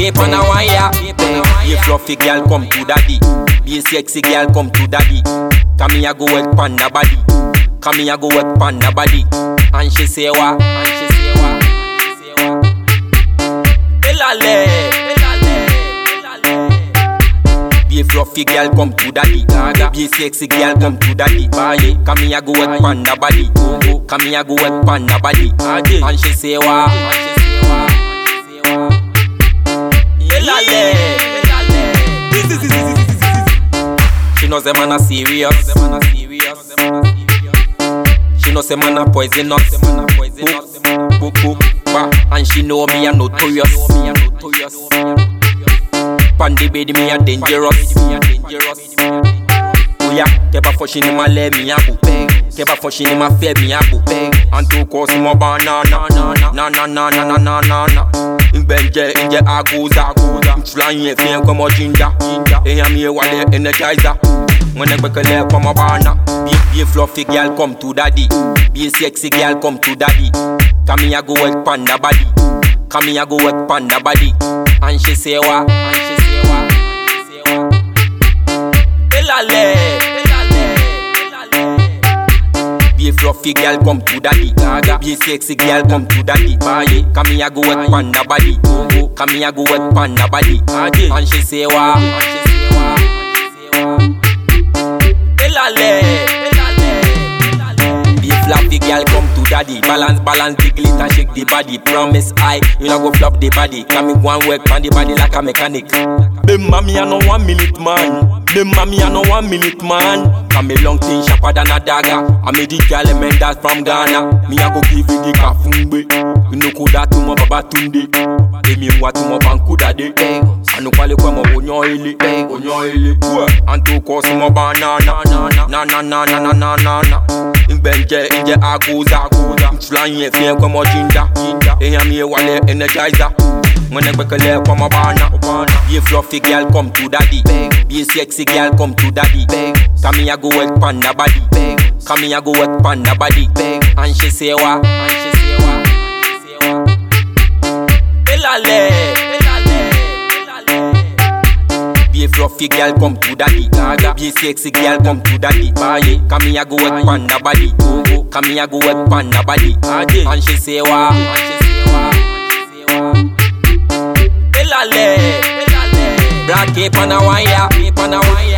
cape on a wire. Be a fluffy girl, come to daddy. Be a sexy girl, come to daddy. Come here, go work panda body. Come here, go work panda body. And she say what? And she say what? And she say what? Elale, elale, elale. Be a fluffy girl, come to daddy. Gaga. Be a sexy girl, come to daddy. Baye, come here, go work panda body. Go go. Come here, go work panda body. Ade. And she say what? And she say what? And she say what? Elale, elale. She knows the man a serious. She knows the man a poisonous. Boop, boop, boop, bah. And she know me a notorious. Pandy baby me a dangerous. Oya, keba foshin ni ma le mi abu. Keba foshin ni ma fe mi abu. Anto kosi mo banana. Na na na na na na na na. Nbenje inje aguza. Mfulanye fien kwa mo jinja. Eya mi e wale energizer. When I gbekele kwa mo bana. Be, be a fluffy girl come to daddy. Be a sexy girl come to daddy. Come here go work panda body. Come here go work panda body. And she say what? And she say what? And she say what? Elale, elale, elale. Be a fluffy girl, come to daddy. Gaga. Be a sexy girl, come to daddy. Baye, come here go work panda body. Go go. Come here go work panda body. Ade. And she say what? And she say what? And she say what? Elale, elale, elale. Be a fluffy girl, come to daddy. Balance, balance the glitter, shake the body. Promise I, you not go flop the body. Come me go and work on the body like a mechanic. Be mommy, I know one minute man. Be mommy, I know one minute man. Come me long thing sharper than a dagger. I made the girl a man that's from Ghana. Me I go give you the kafumbe. You know kuda to my baba tunde. Emi mwa to my bankuda de. Anu kwale kwa mo onyo ele, onyo ele. Anto kosi mo banana, na na na na na na na na. Nbenje inje aguza, mfulanye fien kwa mo jinja. Eya mi e wale energizer. When I gbekele kwa mo bana. Be a fluffy girl come to daddy. Be a sexy girl come to daddy. Come here go work panda body. Come here go work panda body. And she say what? And she say what? And she say what? Elale, elale, elale. Be a fluffy girl come to daddy. Gaga. Be a sexy girl come to daddy. Baye, come here go work panda body. Go go. Come here go work panda body. Ade. And she say what? And she say what? And she say what? Elale, elale. Black cape on a wire, cape on a wire.